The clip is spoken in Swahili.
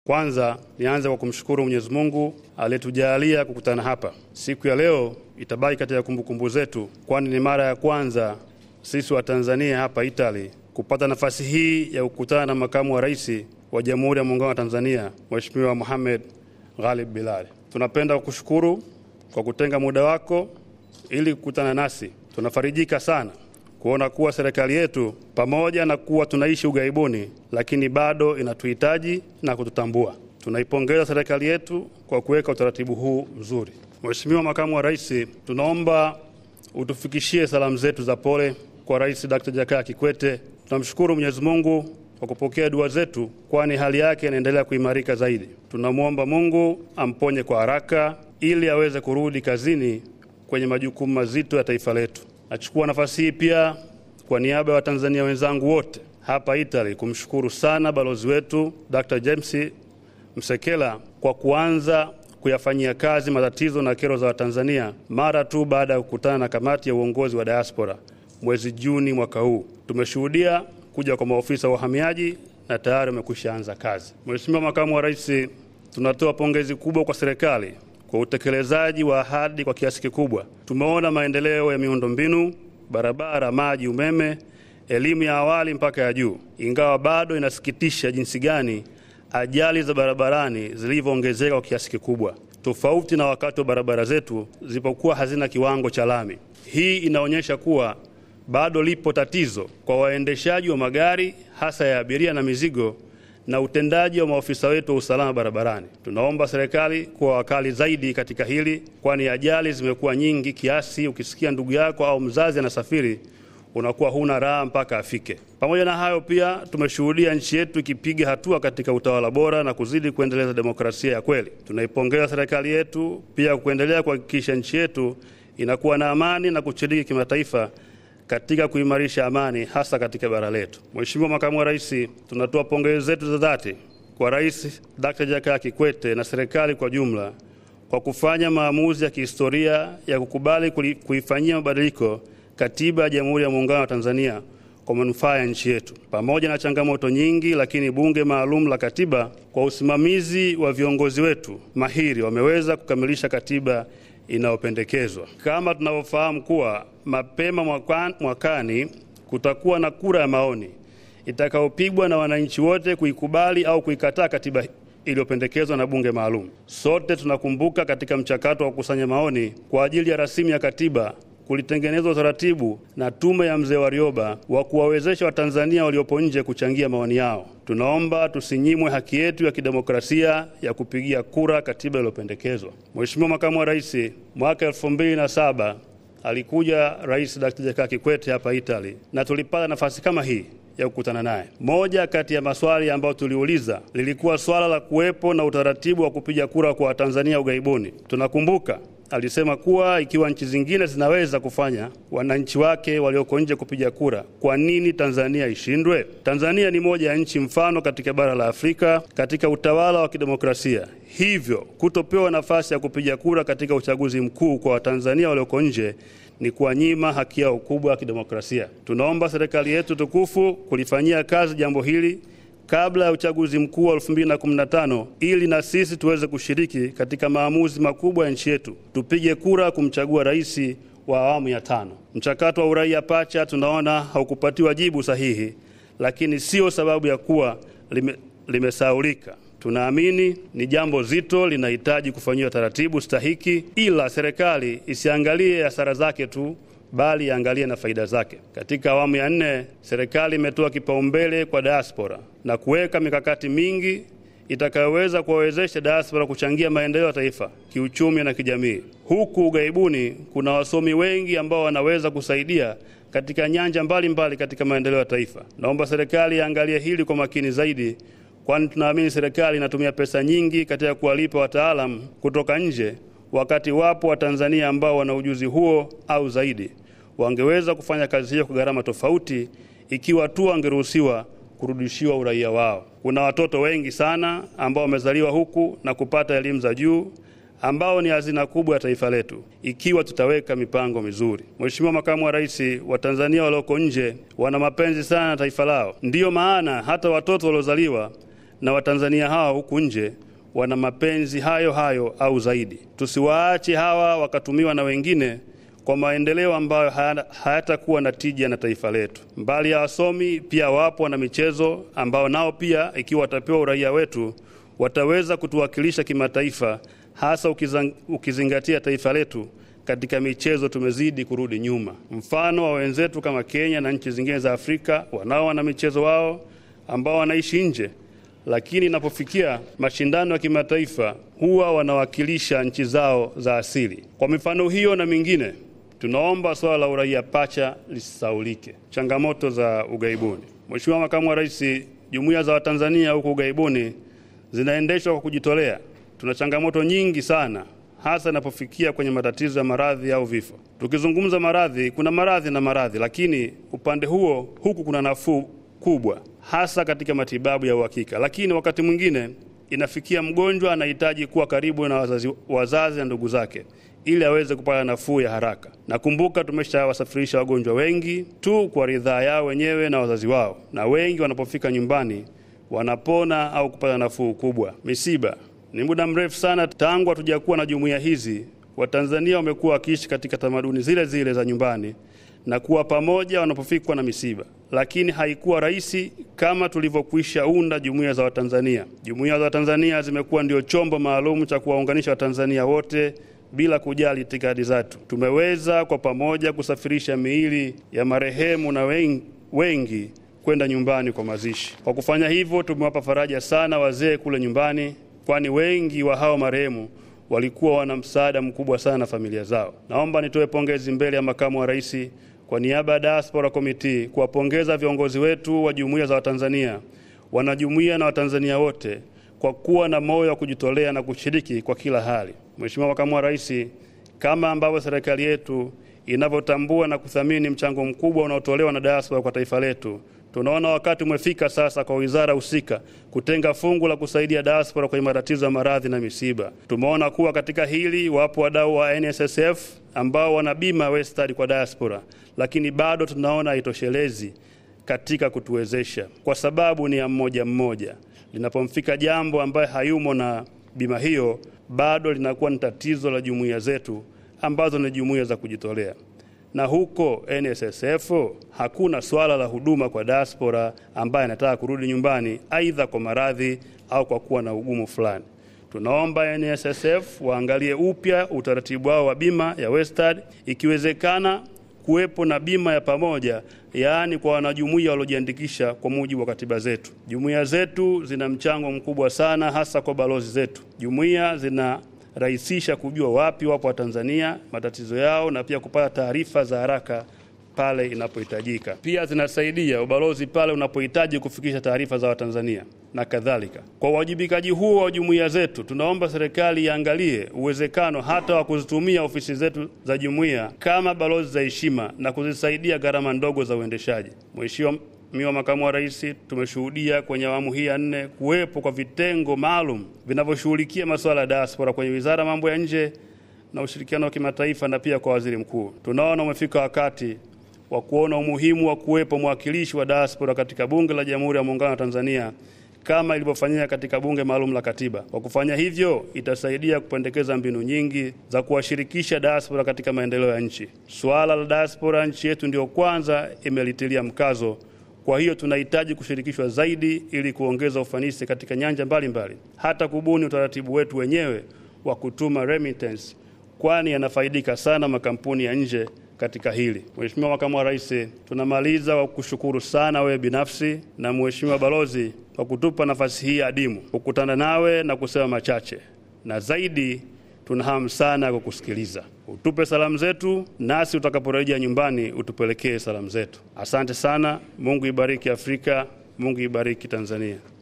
Kwanza nianze kwa kumshukuru Mwenyezi Mungu aliyetujalia kukutana hapa. Siku ya leo itabaki katika kumbukumbu zetu, kwani ni mara ya kwanza sisi wa Tanzania hapa Italy kupata nafasi hii ya kukutana na makamu wa rais wa Jamhuri ya Muungano wa Tanzania, Mheshimiwa Mohamed Ghalib Bilal. Tunapenda kukushukuru kwa kutenga muda wako ili kukutana nasi. Tunafarijika sana kuona kuwa serikali yetu pamoja na kuwa tunaishi ughaibuni, lakini bado inatuhitaji na kututambua. Tunaipongeza serikali yetu kwa kuweka utaratibu huu mzuri. Mheshimiwa Makamu wa Rais, tunaomba utufikishie salamu zetu za pole kwa Rais Dr. Jakaya Kikwete. Tunamshukuru Mwenyezi Mungu kwa kupokea dua zetu, kwani hali yake inaendelea kuimarika zaidi. Tunamwomba Mungu amponye kwa haraka ili aweze kurudi kazini kwenye majukumu mazito ya taifa letu. Nachukua nafasi hii pia kwa niaba ya Watanzania wenzangu wote hapa Italy kumshukuru sana balozi wetu Dr. James Msekela kwa kuanza kuyafanyia kazi matatizo na kero za Watanzania mara tu baada ya kukutana na kamati ya uongozi wa diaspora mwezi Juni mwaka huu. Tumeshuhudia kuja kwa maofisa wa uhamiaji na tayari wamekwisha anza kazi. Mheshimiwa Makamu wa Rais, tunatoa pongezi kubwa kwa serikali kwa utekelezaji wa ahadi kwa kiasi kikubwa. Tumeona maendeleo ya miundombinu, barabara, maji, umeme, elimu ya awali mpaka ya juu, ingawa bado inasikitisha jinsi gani ajali za barabarani zilivyoongezeka kwa kiasi kikubwa, tofauti na wakati wa barabara zetu zilipokuwa hazina kiwango cha lami. Hii inaonyesha kuwa bado lipo tatizo kwa waendeshaji wa magari hasa ya abiria na mizigo na utendaji wa maofisa wetu wa usalama barabarani. Tunaomba serikali kuwa wakali zaidi katika hili, kwani ajali zimekuwa nyingi kiasi ukisikia ndugu yako au mzazi anasafiri unakuwa huna raha mpaka afike. Pamoja na hayo, pia tumeshuhudia nchi yetu ikipiga hatua katika utawala bora na kuzidi kuendeleza demokrasia ya kweli. Tunaipongeza serikali yetu pia kuendelea kuhakikisha nchi yetu inakuwa na amani na kushiriki kimataifa katika kuimarisha amani hasa katika bara letu. Mheshimiwa Makamu wa Rais, tunatoa pongezi zetu za dhati kwa Rais Dr. Jakaya Kikwete na serikali kwa jumla kwa kufanya maamuzi ya kihistoria ya kukubali kuifanyia mabadiliko katiba ya Jamhuri ya Muungano wa Tanzania kwa manufaa ya nchi yetu. Pamoja na changamoto nyingi, lakini bunge maalum la katiba kwa usimamizi wa viongozi wetu mahiri wameweza kukamilisha katiba inayopendekezwa. Kama tunavyofahamu kuwa mapema mwakani kutakuwa na kura ya maoni itakayopigwa na wananchi wote kuikubali au kuikataa katiba iliyopendekezwa na bunge maalum. Sote tunakumbuka katika mchakato wa kukusanya maoni kwa ajili ya rasimu ya katiba kulitengenezwa utaratibu na tume ya mzee Warioba wa kuwawezesha Watanzania waliopo nje kuchangia maoni yao. Tunaomba tusinyimwe haki yetu ya kidemokrasia ya kupigia kura katiba iliyopendekezwa. Mheshimiwa Makamu wa Rais, mwaka elfu mbili na saba alikuja Rais Dr. Jakaya Kikwete hapa Italy na tulipata nafasi kama hii ya kukutana naye. Moja kati ya maswali ambayo tuliuliza lilikuwa swala la kuwepo na utaratibu wa kupiga kura kwa Watanzania ughaibuni. Tunakumbuka alisema kuwa ikiwa nchi zingine zinaweza kufanya wananchi wake walioko nje kupiga kura, kwa nini Tanzania ishindwe? Tanzania ni moja ya nchi mfano katika bara la Afrika katika utawala wa kidemokrasia. Hivyo kutopewa nafasi ya kupiga kura katika uchaguzi mkuu kwa Watanzania walioko nje ni kuwanyima haki yao kubwa ya kidemokrasia. Tunaomba serikali yetu tukufu kulifanyia kazi jambo hili kabla ya uchaguzi mkuu wa 2015 ili na sisi tuweze kushiriki katika maamuzi makubwa ya nchi yetu, tupige kura kumchagua rais wa awamu ya tano. Mchakato wa uraia pacha tunaona haukupatiwa jibu sahihi, lakini sio sababu ya kuwa lime, limesaulika. Tunaamini ni jambo zito, linahitaji kufanyiwa taratibu stahiki, ila serikali isiangalie hasara zake tu bali iangalie na faida zake. Katika awamu ya nne, serikali imetoa kipaumbele kwa diaspora na kuweka mikakati mingi itakayoweza kuwawezesha diaspora kuchangia maendeleo ya taifa kiuchumi na kijamii. Huku ughaibuni kuna wasomi wengi ambao wanaweza kusaidia katika nyanja mbalimbali mbali katika maendeleo ya taifa. Naomba serikali iangalie hili kwa makini zaidi, kwani tunaamini serikali inatumia pesa nyingi katika kuwalipa wataalamu kutoka nje, wakati wapo Watanzania ambao wana ujuzi huo au zaidi wangeweza kufanya kazi hiyo kwa gharama tofauti ikiwa tu wangeruhusiwa kurudishiwa uraia wao. Kuna watoto wengi sana ambao wamezaliwa huku na kupata elimu za juu ambao ni hazina kubwa ya taifa letu ikiwa tutaweka mipango mizuri. Mheshimiwa Makamu wa Rais, Watanzania walioko nje wana mapenzi sana na taifa lao, ndiyo maana hata watoto waliozaliwa na Watanzania hawa huku nje wana mapenzi hayo hayo au zaidi. Tusiwaache hawa wakatumiwa na wengine kwa maendeleo ambayo hayatakuwa na tija na taifa letu. Mbali ya wasomi, pia wapo wana michezo ambao nao pia, ikiwa watapewa uraia wetu, wataweza kutuwakilisha kimataifa, hasa ukizang, ukizingatia taifa letu katika michezo tumezidi kurudi nyuma. Mfano wa wenzetu kama Kenya na nchi zingine za Afrika wanao wana michezo wao ambao wanaishi nje, lakini inapofikia mashindano ya kimataifa huwa wanawakilisha nchi zao za asili. Kwa mifano hiyo na mingine, tunaomba swala la uraia pacha lisisaulike. Changamoto za ughaibuni. Mheshimiwa Makamu wa Rais, jumuiya za Watanzania huko ughaibuni zinaendeshwa kwa kujitolea. Tuna changamoto nyingi sana hasa inapofikia kwenye matatizo ya maradhi au vifo. Tukizungumza maradhi, kuna maradhi na maradhi, lakini upande huo huku kuna nafuu kubwa, hasa katika matibabu ya uhakika. Lakini wakati mwingine inafikia mgonjwa anahitaji kuwa karibu na wazazi, wazazi na ndugu zake ili aweze kupata nafuu ya haraka. Nakumbuka tumeshawasafirisha wagonjwa wengi tu kwa ridhaa yao wenyewe na wazazi wao, na wengi wanapofika nyumbani wanapona au kupata nafuu kubwa. Misiba ni muda mrefu sana tangu hatujakuwa na jumuiya hizi. Watanzania wamekuwa wakiishi katika tamaduni zile zile za nyumbani na kuwa pamoja wanapofikwa na misiba, lakini haikuwa rahisi kama tulivyokwisha unda jumuiya za Watanzania. Jumuiya za Watanzania zimekuwa ndio chombo maalum cha kuwaunganisha Watanzania wote bila kujali itikadi zetu. Tumeweza kwa pamoja kusafirisha miili ya marehemu na wengi, wengi kwenda nyumbani kwa mazishi. Kwa kufanya hivyo, tumewapa faraja sana wazee kule nyumbani kwani wengi wa hao marehemu walikuwa wana msaada mkubwa sana na familia zao. Naomba nitoe pongezi mbele ya makamu wa rais kwa niaba ya Diaspora Committee kuwapongeza viongozi wetu wa jumuiya za Watanzania, wanajumuiya na Watanzania wote kwa kuwa na moyo wa kujitolea na kushiriki kwa kila hali. Mheshimiwa makamu wa rais, kama ambavyo serikali yetu inavyotambua na kuthamini mchango mkubwa unaotolewa na diaspora kwa taifa letu tunaona wakati umefika sasa kwa wizara husika kutenga fungu la kusaidia diaspora kwenye matatizo ya maradhi na misiba. Tumeona kuwa katika hili wapo wadau wa NSSF ambao wana bima Westard kwa diaspora, lakini bado tunaona haitoshelezi katika kutuwezesha, kwa sababu ni ya mmoja mmoja. Linapomfika jambo ambaye hayumo na bima hiyo, bado linakuwa ni tatizo la jumuiya zetu ambazo ni jumuiya za kujitolea na huko NSSF hakuna swala la huduma kwa diaspora ambaye anataka kurudi nyumbani, aidha kwa maradhi au kwa kuwa na ugumu fulani. Tunaomba NSSF waangalie upya utaratibu wao wa bima ya Westard, ikiwezekana kuwepo na bima ya pamoja, yaani kwa wanajumuiya waliojiandikisha kwa mujibu wa katiba zetu. Jumuiya zetu zina mchango mkubwa sana, hasa kwa balozi zetu. Jumuiya zina rahisisha kujua wapi wapo Watanzania, matatizo yao, na pia kupata taarifa za haraka pale inapohitajika. Pia zinasaidia ubalozi pale unapohitaji kufikisha taarifa za Watanzania na kadhalika. Kwa uwajibikaji huo wa jumuiya zetu, tunaomba serikali iangalie uwezekano hata wa kuzitumia ofisi zetu za jumuiya kama balozi za heshima na kuzisaidia gharama ndogo za uendeshaji. Mheshimiwa Mheshimiwa Makamu wa Rais, tumeshuhudia kwenye awamu hii ya nne kuwepo kwa vitengo maalum vinavyoshughulikia masuala ya diaspora kwenye Wizara ya Mambo ya Nje na ushirikiano wa kimataifa na pia kwa Waziri Mkuu. Tunaona umefika wakati wa kuona umuhimu wa kuwepo mwakilishi wa diaspora katika Bunge la Jamhuri ya Muungano wa Tanzania kama ilivyofanyika katika Bunge Maalum la Katiba. Kwa kufanya hivyo, itasaidia kupendekeza mbinu nyingi za kuwashirikisha diaspora katika maendeleo ya nchi. Suala la diaspora nchi yetu ndio kwanza imelitilia mkazo kwa hiyo tunahitaji kushirikishwa zaidi ili kuongeza ufanisi katika nyanja mbalimbali mbali. Hata kubuni utaratibu wetu wenyewe wa kutuma remittance, kwani yanafaidika sana makampuni ya nje katika hili. Mheshimiwa Makamu wa Rais, tunamaliza kwa kushukuru sana wewe binafsi na Mheshimiwa Balozi kwa kutupa nafasi hii adimu kukutana nawe na kusema machache, na zaidi tuna hamu sana ya kukusikiliza. Utupe salamu zetu, nasi utakaporejea nyumbani utupelekee salamu zetu. Asante sana. Mungu ibariki Afrika, Mungu ibariki Tanzania.